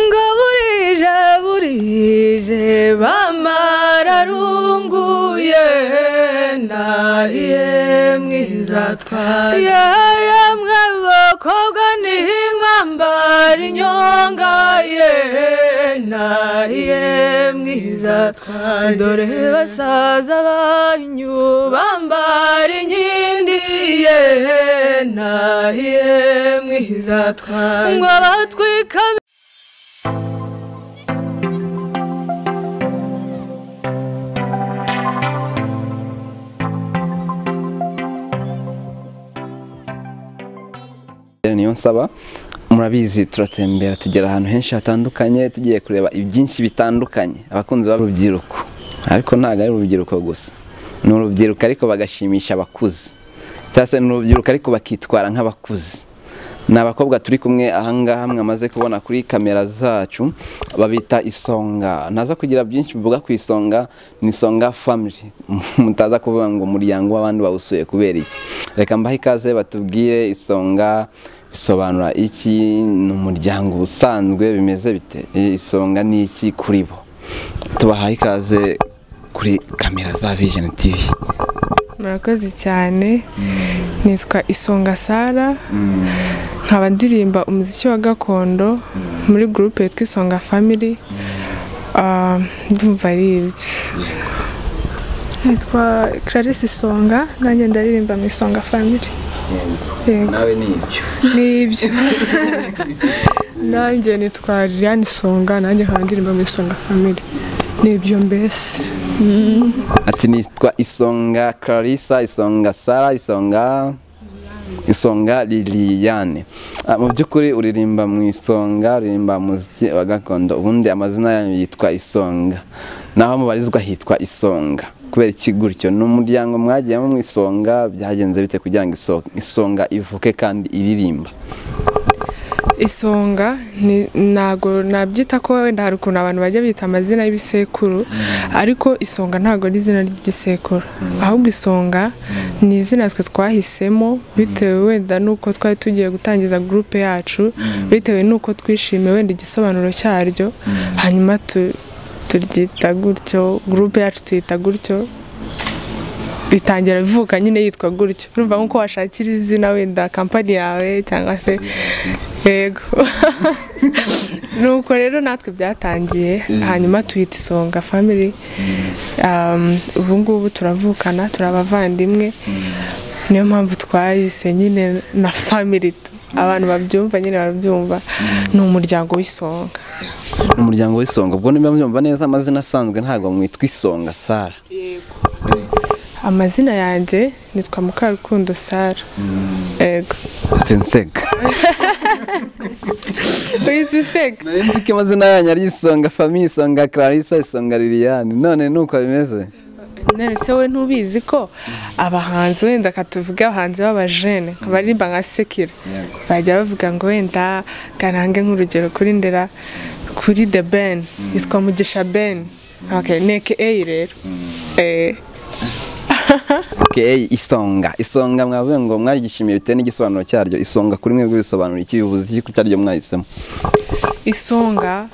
ngo burije burije bamararunguye nahiye mwizatwara yemwe bakobwa ntimwambara inyonga ye nahiye mwizatwara dore basaza banyu bambara inkindi ye nahiye mwizatwara ngo batwika niyo nsaba murabizi turatembera tugera ahantu henshi hatandukanye tugiye kureba ibyinshi bitandukanye abakunzi b'urubyiruko ariko ntabwo ari urubyiruko gusa ni urubyiruko ariko bagashimisha abakuze cyangwa se ni urubyiruko ariko bakitwara nk'abakuze ni abakobwa turi kumwe ahangaha mwamaze kubona kuri kamera zacu babita isonga ntaza kugira byinshi mvuga ku isonga ni isonga family mutaza kuvuga ngo umuryango w'abandi bawusuye kubera iki reka mbahe ikaze batubwire isonga bisobanura iki ni umuryango usanzwe bimeze bite isonga ni iki kuri bo tubahaye ikaze kuri kamera za vision tv murakoze cyane nitwa isonga sara nkaba ndirimba umuziki wa gakondo muri gurupe yitwa isonga family Ah, ndumva ari ibyo nitwa clarisse isonga nanjye ndaririmba mu isonga family Yego. nawe ni ibyo ni ibyo nanjye nitwa Liliane Isonga nanjye nkaba ndirimba mu Isonga Family ni ibyo mbese ati nitwa isonga clarissa isonga sara isonga isonga liliane Ah, mu by'ukuri uririmba mu isonga uririmba muziki wa gakondo ubundi amazina yanyu yitwa isonga naho mubarizwa hitwa isonga kubera iki gutyo ni umuryango mwagiyemo mu isonga byagenze bite kugira ngo iso- isonga ivuke kandi iririmba isonga ni- ntago nabyita ko wenda hari ukuntu abantu bajya bita amazina y'ibisekuru ariko isonga ntago ari izina ry'igisekuru ahubwo isonga ni izina twe twahisemo bitewe wenda n'uko twari tugiye gutangiza gurupe yacu bitewe n'uko twishimiye wenda igisobanuro cyaryo hanyuma tu- turyita gutyo gurupe yacu tuyita gutyo bitangira ivuka nyine yitwa gutyo urumva nk'uko washakira izina wenda kampani yawe cyangwa se yego nuko rero natwe byatangiye hanyuma tuyita isonga family Um, ubu ngubu turavukana turi abavandimwe niyo mpamvu twayise nyine na family tu. abantu babyumva nyine barabyumva ni umuryango w'isonga umuryango w'isonga ubwo niba mbyumva neza amazina asanzwe ntabwo mwitwa isonga sara amazina yanjye nitwa mukarukundo sara yego sensega wizi sega Nari nzi ko amazina yanyu ari isonga famiye isonga clarissa isonga liliane none ni uko bimeze none se we ntubizi ko abahanzi wenda katuvuga abahanzi b'abajene baririmba nka sekiro bajya bavuga ngo wenda garange nk'urugero kuri ndera kuri the ben yitwa mugisha ben okay, neke eyi rero Eh, okay, isonga isonga mwavuga ngo mwarigishimiye bitewe n'igisobanuro cyaryo isonga kuri mwebwe bisobanura iki bivuze iki cyaryo mwahisemo isonga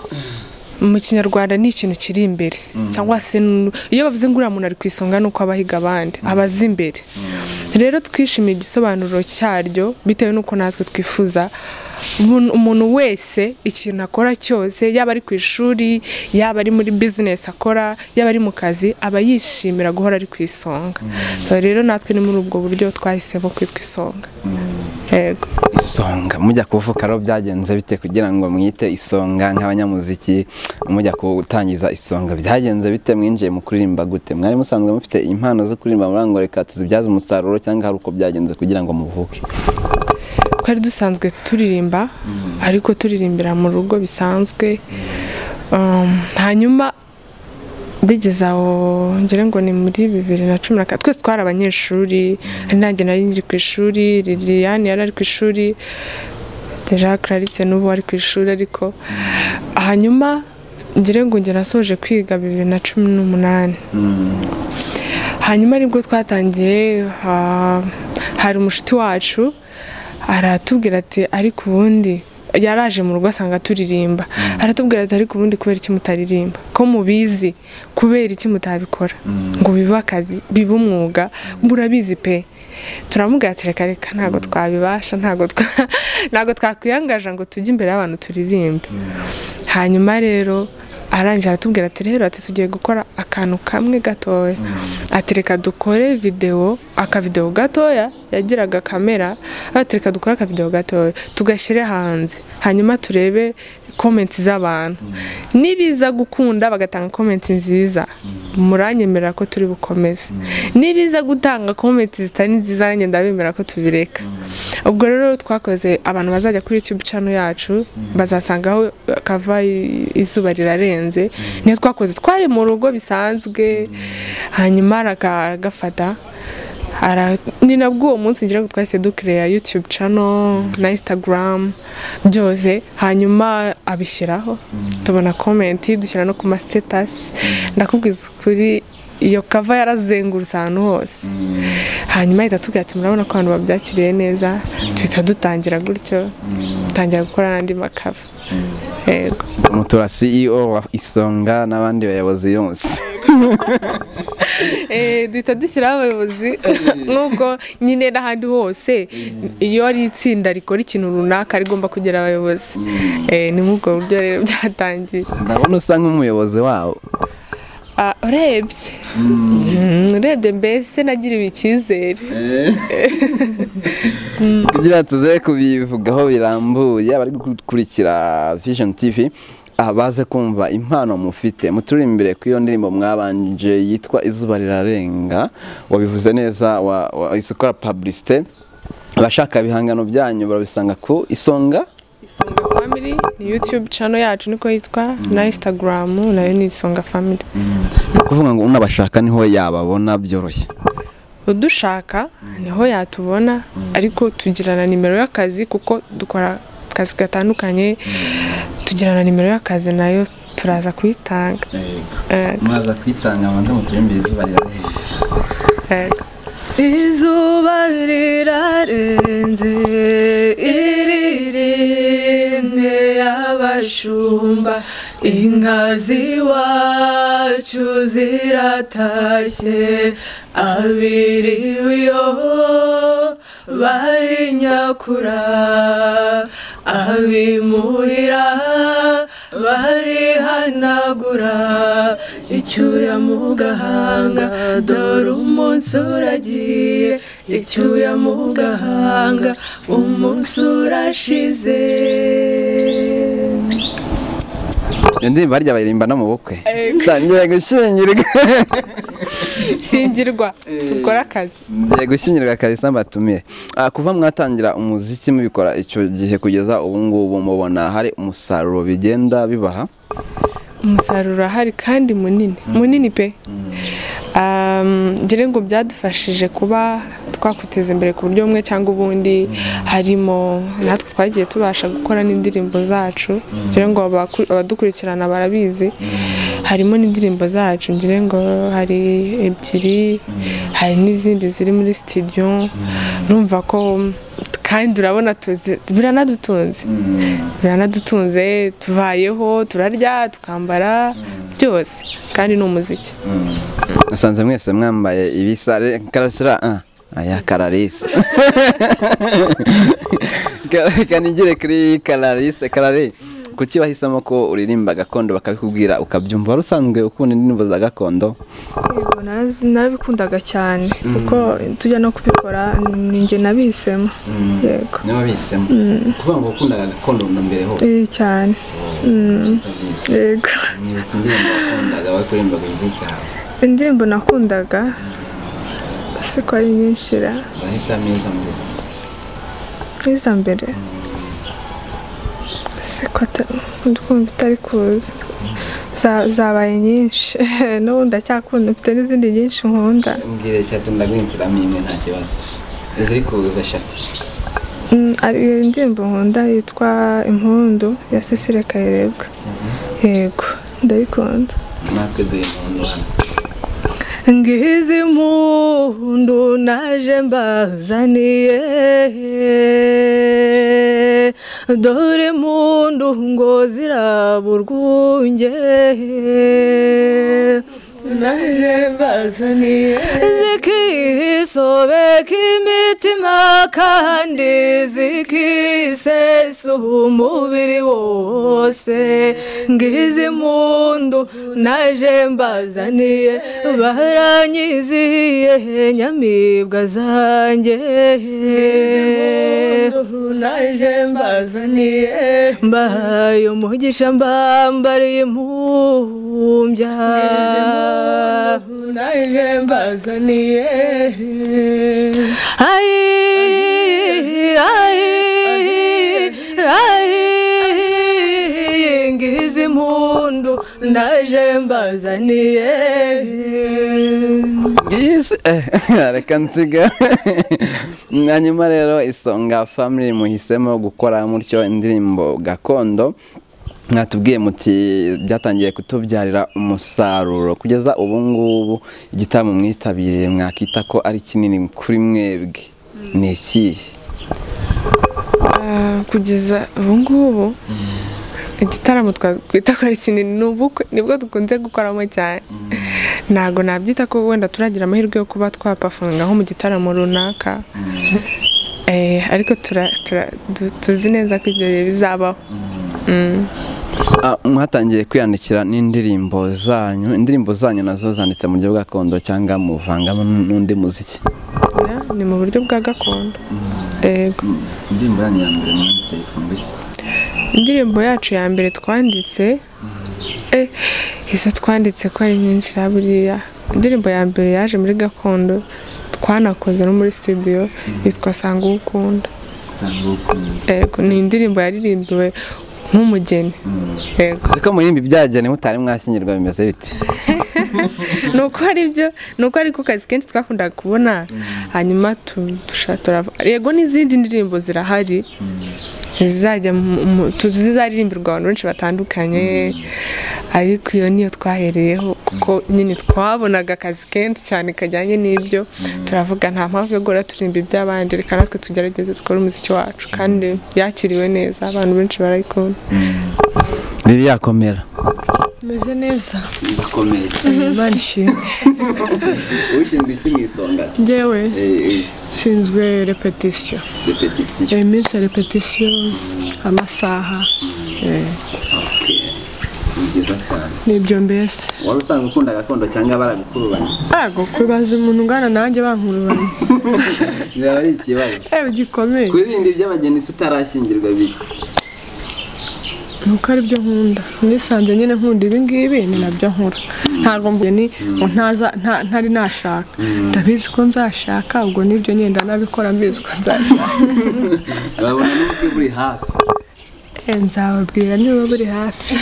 mu kinyarwanda ni ikintu kiri imbere cyangwa se n- iyo bavuze ngo uriya muntu ari ku isonga ni uko aba ahiga abandi aba azi imbere rero twishimiye igisobanuro cyaryo bitewe n'uko natwe twifuza umuntu- umuntu wese ikintu akora cyose yaba ari ku ishuri yaba ari muri bizinesi akora yaba ari mu kazi aba yishimira guhora ari ku isonga So rero natwe ni muri ubwo buryo twahisemo kwitwa isonga yego isonga mujya kuvuka rero byagenze bite kugira ngo mwite isonga nk'abanyamuziki mujya gutangiza isonga byagenze bite mwinjiye mu kuririmba gute mwari musanzwe mufite impano zo kuririmba muri ngo reka tuzibyaze umusaruro cyangwa hari uko byagenze kugira ngo muvuke twari dusanzwe turirimba ariko turirimbira mu rugo bisanzwe Um, hanyuma bigeze aho ngira ngo ni muri bibiri na cumi na kane twese twari abanyeshuri ari nanjye nari nkiri ku ishuri liliane yari ari ku ishuri deja clarice n'ubu ari ku ishuri ariko hanyuma ngira ngo njye nasoje kwiga bibiri na cumi n'umunani hanyuma nibwo twatangiye ha- hari umushuti wacu aratubwira ati ariko ubundi yaraje mu rugo asanga turirimba aratubwira ati ariko ubundi kubera iki mutaririmba ko mubizi kubera iki mutabikora ngo bibe akazi bibe umwuga murabizi pe turamubwira ati reka reka ntabwo twabibasha ntabwo twa- ntabwo twakwiyangaje ngo tujye imbere y'abantu turirimbe hanyuma rero arangije aratubwira ati rero ati tugiye gukora akantu kamwe gatoya ati reka dukore videwo akavidewo gatoya yagiraga kamera ati reka dukore akavidewo gatoya tugashyire hanze hanyuma turebe komenti z'abantu nibiza gukunda bagatanga komenti nziza muranyemerera ko turi bukomeze nibiza gutanga komenti zitari nziza nanjye ndabemera ko tubireka ubwo rero twakoze abantu bazajya kuri YouTube channel yacu bazasangaho kava izuba rirarenze niyo twakoze twari mu rugo bisanzwe hanyuma araga- aragafata Ara- ni nabwo uwo munsi ngira ngo twahise dukireya YouTube channel na Instagram byose hanyuma abishyiraho tubona comment dushyira no ku ma status ndakubwiza ukuri iyo kava yarazengurutse ahantu hose hanyuma ahita atubwira ati murabona ko abantu babyakiriye neza duhita dutangira gutyo dutangira gukora n'andi makava yego mutura CEO wa Isonga n'abandi bayobozi yose Eh, duhita dushyiraho abayobozi nk'ubwo nyine n'ahandi hose iyo ari itsinda rikora ikintu runaka rigomba kugira abayobozi Eh, ni muri ubwo buryo rero byatangiye ndabona usa nk'umuyobozi wabo Ah, urebye Mm, urebye mbese nagiriwe icyizere kugira ngo tuze kubivugaho birambuye abari gukurikira Vision TV aha baze kumva impano mufite muturi imbere ku iyo ndirimbo mwabanje yitwa izuba rirarenga wabivuze neza wa- wa- wahise ukora publicité abashaka ibihangano byanyu barabisanga ku isonga Isonga Family ni YouTube channel yacu niko yitwa na Instagram nayo ni Isonga Family. ni ukuvuga ngo unabashaka niho yababona byoroshye Udushaka niho yatubona ariko tugira na nimero y'akazi kuko dukora akazi gatandukanye tugira na nimero y'akazi nayo turaza kuyitanga. Eh, mwaza kwitanga abanza muturimbire izuba rirarenze eh. izuba rirarenze iririmwe y'abashumba inka z'iwacu ziratashye abiriwe iyo bari nyakura abimuhira barihanagura icyuya mu gahanga dore umunsi uragiye icyuya mu gahanga umunsi urashize iyo ndirimbo harya bayirimba no mu bukwe ngiye gushyingirwa Shingirwa dukora akazi. ngiye gushyingirwa kabisa mbatumire Ah, kuva mwatangira umuziki mubikora icyo gihe kugeza ubu ngubu mubona hari umusaruro bigenda bibaha Umusaruro urahari kandi munini. Munini pe. Um, ngira ngo byadufashije kuba twakwiteza imbere ku buryo bumwe cyangwa ubundi harimo natwe twagiye tubasha gukora n'indirimbo zacu ngira ngo abaku- abadukurikirana barabizi harimo n'indirimbo zacu ngira ngo hari ebyiri hari n'izindi ziri muri studio urumva ko kandi urabona tuzi biranadutunze biranadutunze tuvayeho turarya tukambara byose kandi ni umuziki nasanze mwese mwambaye ibisa re- karasira ah, aya kararisa reka nigere kuri kararisa karare kuki wahisemo ko uririmba gakondo bakabikubwira ukabyumva wari usanzwe ukunda indirimbo za gakondo Yego, narazi- narabikundaga cyane kuko tujya no kubikora ni njye nabisemo yego niba bisemo kuvuga ngo ukundaga gakondo na mbere hose Eh, cyane Mm, yego mwibutsa indirimbo wakundaga wari kuririmba ku giti cyawe indirimbo nakundaga se ko ari nyinshi ra urahita meza mbere iza mbere se ko ata- ndikumva itari kuza Za- zabaye nyinshi n'ubu ndacyakunda mfite n'izindi nyinshi nkunda mbwira eshatu ndaguhinkuramo imwe nta kibazo ziri kuza eshatu Mm, ari indirimbo nkunda yitwa impundu ya Cecile Kayirebwa yego ndayikunda natwe duhe umuntu hano ngizi impundu naje mbazaniye dore mundu ngo ziraba urwunge naje mbazaniye zikisobeka imitima kandi zikisesuha umubiri wose ngizi mundu naje mbazaniye baranyizihiye nyamibwa zanjye naje mbazaniye mbahaye umugisha mbambariye impumbya naje mbazaniye ayi ayi ayi ngize impundu naje mbazaniye Yes. Eh, reka nsiga hanyuma rero isonga family muhisemo gukora mutyo indirimbo gakondo mwatubwiye muti byatangiye kutubyarira umusaruro kugeza ubu ngubu igitaramo mwitabiriye mwakita ko ari kinini kuri mwebwe ni ikihe Ah, kugeza ubu ngubu igitaramo twakwita ko ari kinini ni ubukwe nibwo dukunze gukoramo cyane ntabwo nabyita ko wenda turagira amahirwe yo kuba twapafunga nko mu gitaramo runaka Eh, ariko tura- tura- du- tuzi neza ko ibyo bihe bizabaho Mm. Ah, mwatangiye kwiyandikira n'indirimbo zanyu indirimbo zanyu nazo zanditse mu buryo gakondo cyangwa muvangamo n'undi muziki Oya, ni mu buryo bwa gakondo Ego. indirimbo yanyu ya mbere mwanditse yitwa ngo iki indirimbo yacu ya mbere twanditse eh, izo twanditse ko ari nyinshi na buriya indirimbo ya mbere yaje muri gakondo twanakoze no muri studio yitwa sanga uwo ukunda usanga ukunda Ego, ni indirimbo yaririmbiwe nk'umugeni Ego. siko murimbi byagene mutari mwashyingirwa bimeze bite ni uko ari byo ni uko ariko kazi kenshi twakundaga kubona hanyuma tu- dusha- turava yego n'izindi ndirimbo zirahari zizajya mu- mu- tu- zizaririmbirwa abantu benshi batandukanye ariko iyo niyo twahereyeho kuko nyine twabonaga akazi kenshi cyane kajyanye n'ibyo turavuga nta mpamvu yo guhora turirimba iby'abandi reka natwe tugerageze dukore umuziki wacu kandi yakiriwe neza abantu benshi barayikunda riri yakomera Meze neza ndakomeye Imana ishimwe ushinzwe iki mu isonga se njyewe Eh, nshinzwe repetisiyo repetition iminsi ya repetisiyo amasaha eh, ni byiza cyane nibyo mbese wari usanzwe ukunda gakondo cyangwa baragukurubanya ntabwo kubaza umuntu ungana nanjye bankurubanya byaba ari ikibazo ewe gikomeye kuririmba iby'abageni se utarashyingirwa bike nuko ari byo nkunda nisanze nyine nkunda ibi ngibi ni nabyo nkora ntabwo mbeni ngo ntaza- nta- ntari nashaka ndabizi ko nzashaka ubwo nibyo nyine ndanabikora mbizi ko nzashaka urabona n'ubwo buri hafi Eh, nzababwira niba buri hafi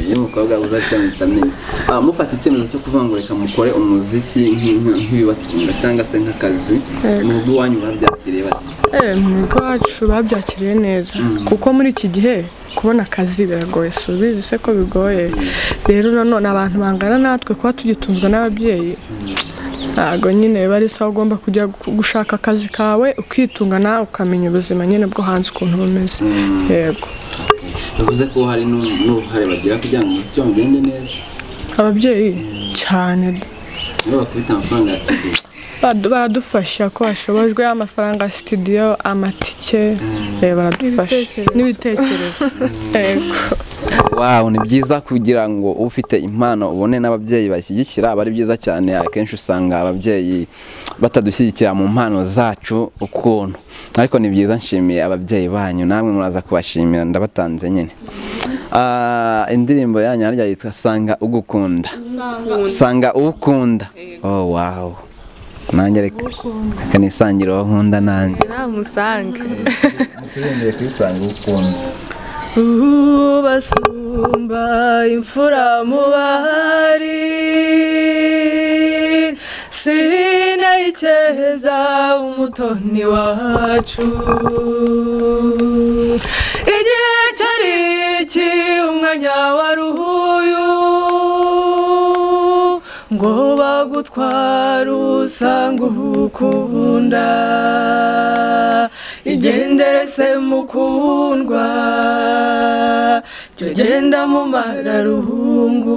iyo umukobwa abuze atyo ahita amenya Ah, mufata icyemezo cyo kuvuga ngo reka mukore umuziki nk'inka- nk'ibibatunga cyangwa se nk'akazi mu rugo iwanyu babyakiriye bati Eh, mu rugo iwacu babyakiriye neza kuko muri iki gihe kubona akazi biragoye si ubizi se ko bigoye rero nanone abantu bangana natwe kuba tugitunzwe n'ababyeyi ntabwo nyine biba ari sawa ugomba kujya gu- gushaka akazi kawe ukitunga nawe ukamenya ubuzima nyine bwo hanze ukuntu bumeze yego bivuze ko hari n'u- n'uruhare bagira kugira ngo umuziki wawe ugende neza ababyeyi cyane nibo bakubita amafaranga ya studio baradu- baradufasha ko hashobojwe amafaranga ya sitidiyo amatike eh, baradufasha n'ibitekerezo yego Wow, ni byiza kugira ngo ufite impano ubone n'ababyeyi bashyigikira aba ari byiza cyane akenshi usanga ababyeyi batadushyigikira mu mpano zacu ukuntu ariko ni byiza nshimiye ababyeyi banyu namwe muraza kubashimira ndabatanze nyine Ah, indirimbo yanyu harya yitwa sanga ugukunda sanga ukunda oh wow nanjye reka reka nisangire uwo nkunda nanjye namusange turengeye kuri sanga ukunda ubasumba imfura mu bahari sinayikeza umutoni wacu igihe cyari iki umwanya wari uyu ngo bagutware usanga uhukunda igendere se mukundwa jya ugenda mu mararuhungu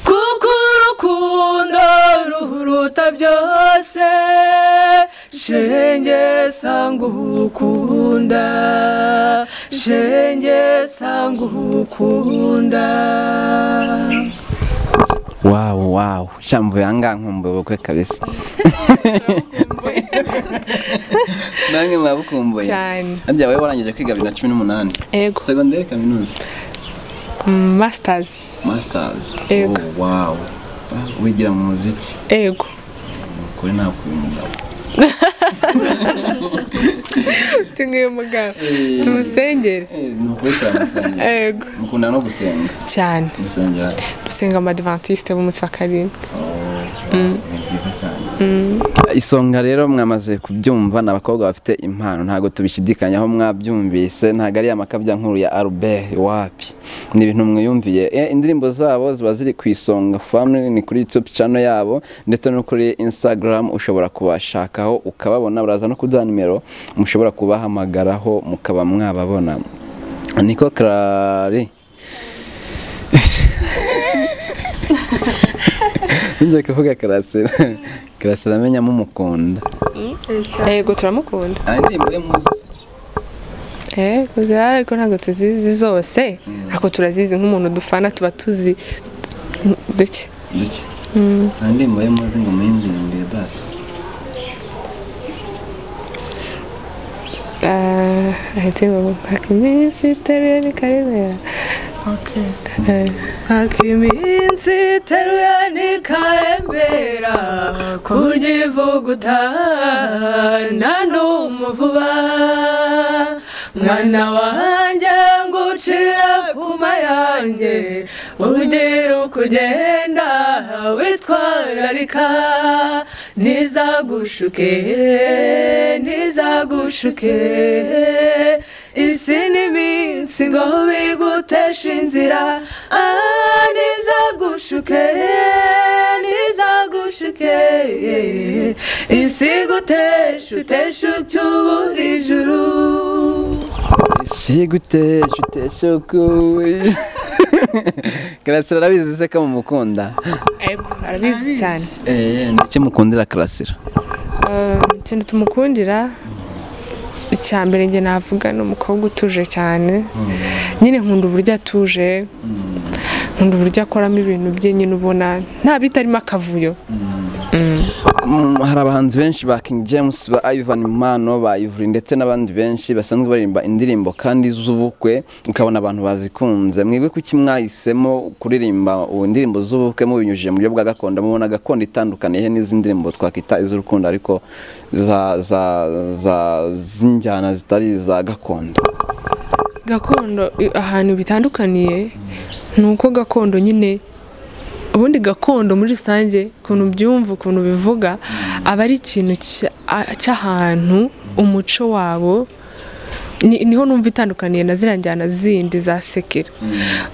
kuko urukundo ruhuruta byose shenge sanga uhukunda shenge sanga uhukunda wawu wawu shambo yanga nkumbuye ubukwe kabisa nange mwabukumbuye cyane harya wowe warangije kwiga bibiri na cumi n'umunani ego segonderi kaminuza mm, masters masitazi Yego. wawu wigira mu muziki ego kuri ntabwo uyu mugabo tunguye umugabo Eh. tumusengere Eh, ni ukuri turamusengera ego mukundana no gusenga cyane gusengera dusenga amadivantiste b'umunsi wa karindwi ni byiza cyane isonga rero mwamaze kubyumva ni abakobwa bafite impano ntabwo tubishidikanyaho mwabyumvise ntabwo ari ya makabya nkuru ya Albert wapi ni ibintu mwiyumviye Eh, indirimbo zabo ziba ziri ku isonga family ni kuri youtube channel yabo ndetse no kuri instagram ushobora kubashakaho ukababona baraza no kuduha nimero mushobora kubahamagaraho mukaba mwababona niko karari njya kuvuga karasira karasira amenya mumukunda ego turamukunda indirimbo ye muzi ego ariko ntabwo tuzizi zose ariko turazizi nk'umuntu dufana tuba tuzi duke duke nta ndirimbo ye muzi ngo muyindi imbere basi Ah, ahita ngo mpaka iminsi iteruye ni karemera Haka iminsi iteruye ntikarembera kurya ivuguta nta n'umuvuba mwana wanjye ngucira kuma yanjye ugira uko ugenda witwararika ntizagushuke ntizagushuke isi n'iminsi ngo biguteshe inzira Ah, ntizagushuke ntizagushuke isi iguteshe uteshe ucyubura ijuru sigutesha utesha uko karasira arabizi se ko mumukunda ego arabizi cyane eee ndetse mukundira karasira Ah, ikintu tumukundira icya mbere njye navuga ni umukobwa utuje cyane nyine nkunda uburyo atuje nkunda uburyo akoramo ibintu bye nyine ubona nta bitarimo akavuyo Mm, hari abahanzi benshi ba King James ba Ivan Mano ba Ivry ndetse n'abandi benshi basanzwe baririmba indirimbo kandi z'ubukwe ukabona abantu bazikunze mwebwe kuki mwahisemo kuririmba ubu indirimbo z'ubukwe mubinyujije mu buryo bwa gakondo mubona gakondo itandukaniye he n'izi ndirimbo twakwita iz'urukundo ariko za za za z'injyana zitari iza gakondo gakondo i- ahantu bitandukaniye ni uko gakondo nyine ubundi gakondo muri rusange ukuntu byumva ukuntu bivuga aba ari ikintu cya- a- cy'ahantu umuco wabo ni- niho numva itandukaniye na ziriya njyana zindi za sekera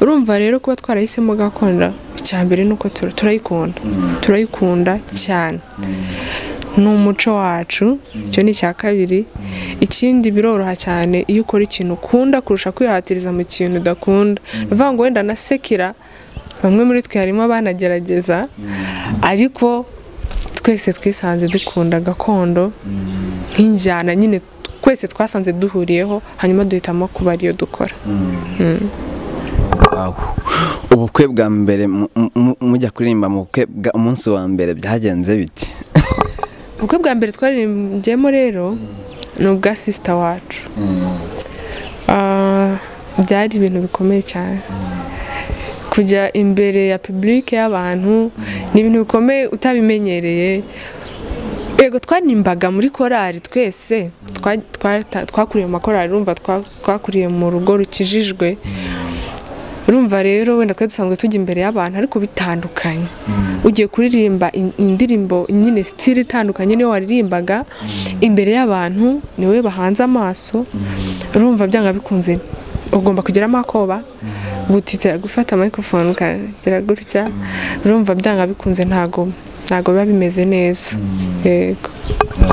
urumva rero kuba twarahisemo gakondo icya mbere ni uko tura- turayikunda turayikunda cyane ni umuco wacu icyo ni icya kabiri ikindi biroroha cyane iyo ukora ikintu ukunda kurusha kwihatiriza mu kintu udakunda ni ukuvuga ngo wenda na sekira bamwe muri twe harimo abanagerageza ariko twese twisanze dukunda gakondo nk'injyana nyine twese twasanze duhuriyeho hanyuma duhitamo kuba ariyo dukora Wow. ubukwe bwa mbere mu- mu- mujya kuririmba mu bukwe bwa- umunsi wa mbere byagenze biti ubukwe bwa mbere twaririmbiyemo rero ni ubwa sisita wacu Ah, byari ibintu bikomeye cyane kujya imbere ya pibulike y'abantu ni ibintu bikomeye utabimenyereye yego twaririmbaga muri korari twese twa- twata- twakuriye mu makorari urumva twa- twakuriye mu rugo rukijijwe urumva rero wenda twari dusanzwe tujya imbere y'abantu ariko bitandukanye ugiye kuririmba in- indirimbo nyine sitire itandukanye niyo waririmbaga imbere y'abantu niwe bahanze amaso urumva byanga bikunze ugomba kugeramo akoba gutitira gufata microphone ukagira gutya urumva byanga bikunze ntago ntabwo biba bimeze neza yego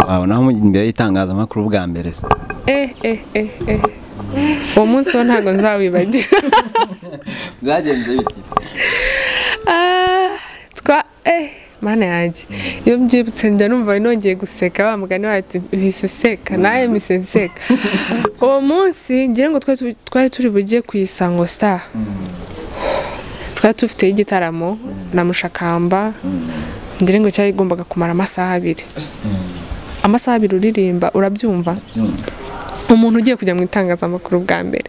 wabonaho imbere y'itangazamakuru bwa mbere se eh eh eh eh uwo munsi wo ntabwo nzawibagira byagenze bite Ah, twa eh mana yanjye iyo mbyibutse njya numva nongeye guseka wa mugani wati bise useka nawe mise nseka uwo munsi ngira ngo twari tu- twari turi bujye ku isango star twari dufiteyo igitaramo na mushakamba ngira ngo cyagombaga kumara amasaha abiri amasaha abiri uririmba urabyumva umuntu ugiye kujya mu itangazamakuru bwa mbere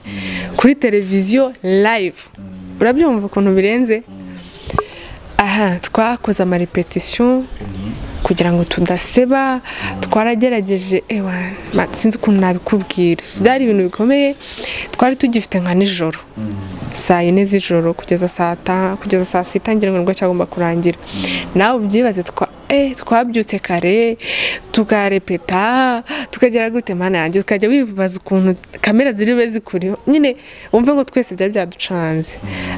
kuri televiziyo live urabyumva ukuntu birenze aha twakoze amarepetisiyo kugira ngo tudaseba twaragerageje ewa ma- sinzi ukuntu nabikubwira byari ibintu bikomeye twari tugifite nka nijoro saa yine z'ijoro kugeza saa ta kugeza saa sita ngira ngo nibwo cyagomba kurangira nawe ubyibaze twa eh, twabyutse kare tukarepeta tukagera gute mana yanjye tukajya wibaza ukuntu kamera ziri bube zikuriho nyine wumve ngo twese byari byaducanze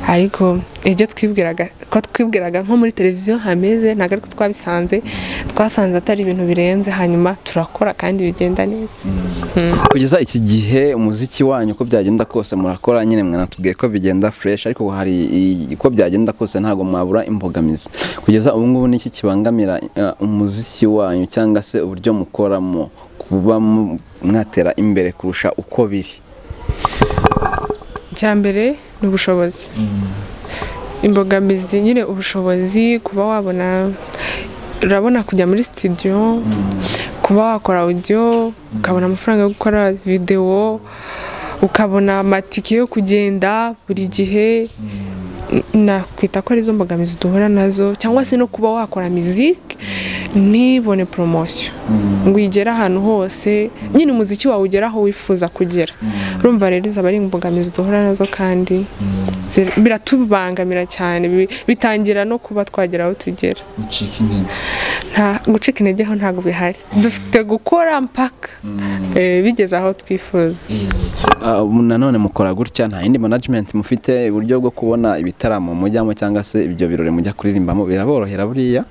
ariko ibyo twibwiraga ko twibwiraga nko muri televiziyo hameze ntabwo ariko twabisanze twasanze atari ibintu birenze hanyuma turakora kandi bigenda neza kugeza iki gihe umuziki wanyu uko byagenda kose murakora nyine mwanatubwiye ko bigenda fresh ariko hari i- uko byagenda kose ntabwo mwabura imbogamizi kugeza ubu ngubu niki kibangamira eh, umuziki wanyu cyangwa se uburyo mukoramo kuba mu- mwatera imbere kurusha uko biri icya mbere ni ubushobozi imbogamizi nyine ubushobozi kuba wabona urabona kujya muri sitidiyo kuba wakora audio ukabona amafaranga yo gukora videwo ukabona amatike yo kugenda buri gihe nakwita ko arizo mbogamizi duhura nazo cyangwa se no kuba wakora miziki ntibone poromosiyo ngo uyigere ahantu hose nyine umuziki wawe ugera aho wifuza kugera urumva rero zaba ari imbogamizi duhura nazo kandi zir- biratubangamira cyane bi- bitangira no kuba twagera aho tugera nta gucika intege ho ntabwo bihari dufite gukora mpaka eh, bigeze aho twifuza Ah, ubu nanone mukora gutya nta yindi management mufite uburyo bwo kubona ibitaramo mujyamo cyangwa se ibyo birori mujya kuririmbamo biraborohera buriya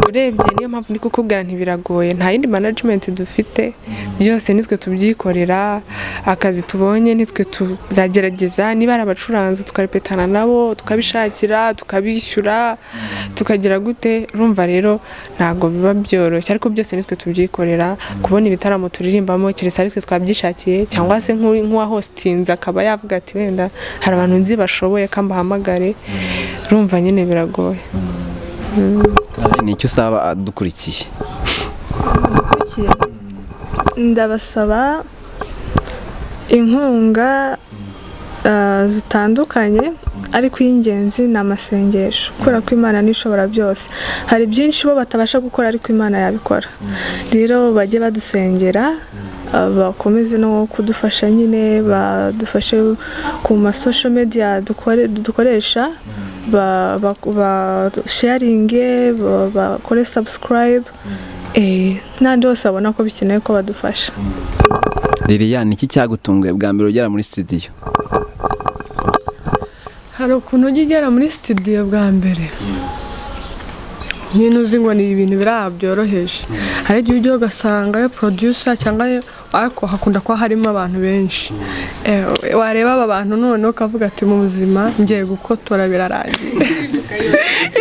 urebye niyo mpamvu ndi kukubwira ntibiragoye nta yindi management dufite byose nitwe tubyikorera akazi tubonye nitwe turagerageza niba ari abacuranzi tukarepetana nabo tukabishakira tukabishyura tukagira gute urumva rero ntabwo biba byoroshye ariko byose nitwe tubyikorera kubona ibitaramo turirimbamo keretse ari twe twabyishakiye cyangwa se nk'u- nk'uwahosinze akaba yavuga ati wenda hari abantu nzi bashoboye ko mbahamagare urumva nyine biragoye ni icyo usaba adukurikiye Dukurikiye. ndabasaba inkunga ah, zitandukanye ariko iy'ingenzi ni amasengesho kubera ko imana n'ishobora byose hari byinshi bo batabasha gukora ariko imana yabikora rero bajye badusengera ah, bakomeze no kudufasha nyine badufashe ku masosho media dukore- dukoresha ba- ba- basharinge ba- bakore subscribe eh, n'andi bose babona ko bikeneye ko badufasha Lilian iki cyagutunguye bwa mbere ugera muri studio hari ukuntu ujya ugera muri studio bwa mbere nyine uzi ngo ni ibintu biri aha byoroheje hari igihe ujya ugasanga yo producer cyangwa yo- ariko hakunda kuba harimo abantu benshi Eh, wareba aba bantu noneho ukavuga ati mu buzima ngiye gukotora birarangiye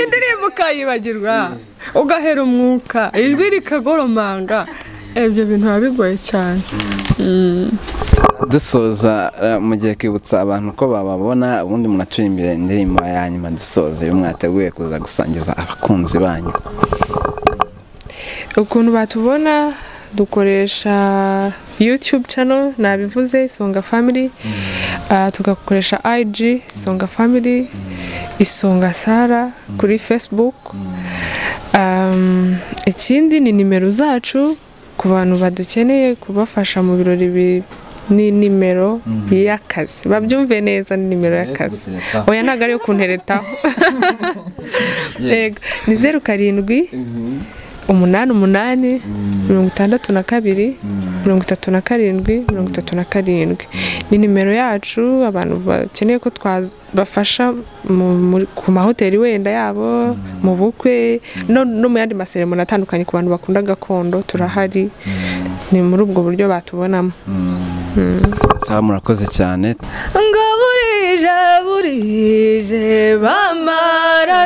indirimbo ukayibagirwa ugahera umwuka ijwi rikagoromanga ibyo bintu biba bigoye cyane dusoza eh, mugiye kwibutsa abantu ko bababona ubundi munacura imbere indirimbo ya nyuma dusoza iyo mwateguye kuza gusangiza abakunzi banyu ukuntu batubona dukoresha youtube channel nabivuze isonga family Ah, tugakoresha ig isonga family isonga sara kuri facebook Um, ikindi ni nimero zacu ku bantu badukeneye kubafasha mu birori bi- ni nimero y'akazi babyumve neza ni nimero y'akazi oya ntabwo ari iyo kunteretaho yego ni zeru karindwi umunani umunani mirongo itandatu na kabiri mirongo itatu na karindwi mirongo itatu na karindwi ni nimero yacu abantu bakeneye ko twabafasha mu- mu- ku mahoteli wenda yabo mu bukwe no no mu yandi maseremoni atandukanye ku bantu bakunda gakondo turahari ni muri ubwo buryo batubonamo sawa murakoze cyane ngo burije burije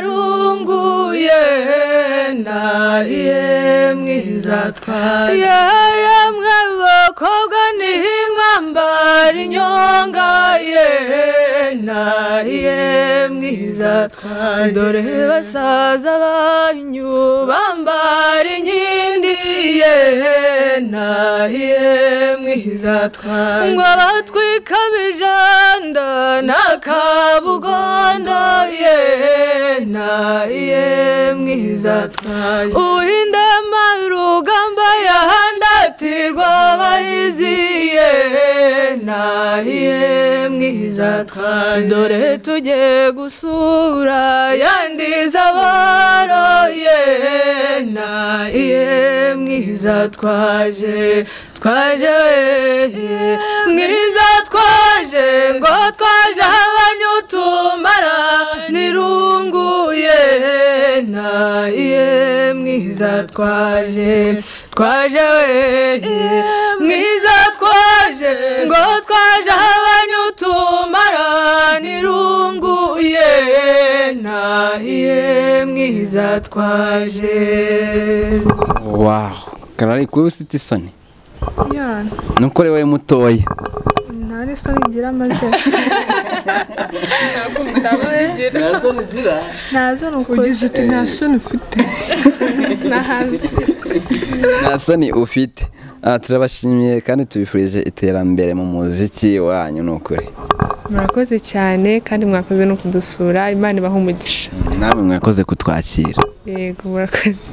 bamararunguye nahiye mwizatwaye yemwe bakobwa nihimwambara inyonga ye nahiye mwizatwaye dore basaza banyu bambara inkindi ye nahiye mwizatwaye ngo batwika bijanda n'akabugondo ye nahiye mwizatwaye uhinda marugamba yahandatirwa abahiziye nahiye mwizatwaye dore tugiye gusura yandiza baroye nahiye mwizatwaje twaje we mwiza twaje ngo twaje abanyu tumara nirunguye nahiye mwiza twaje twaje we mwiza twaje ngo twaje abanyu tumara nirunguye nahiye mwiza twaje waho karari kuba ufite isoni ya nukore wowe mutoya nta n'isoni ngira maze ntazo ni ukuri ugize uti nta soni ufite nta soni ufite Ah, turabashimiye kandi tubifurije iterambere mu muziki wanyu ni ukuri murakoze cyane kandi mwakoze no kudusura imana ibaha umugisha namwe mwakoze kutwakira yego murakoze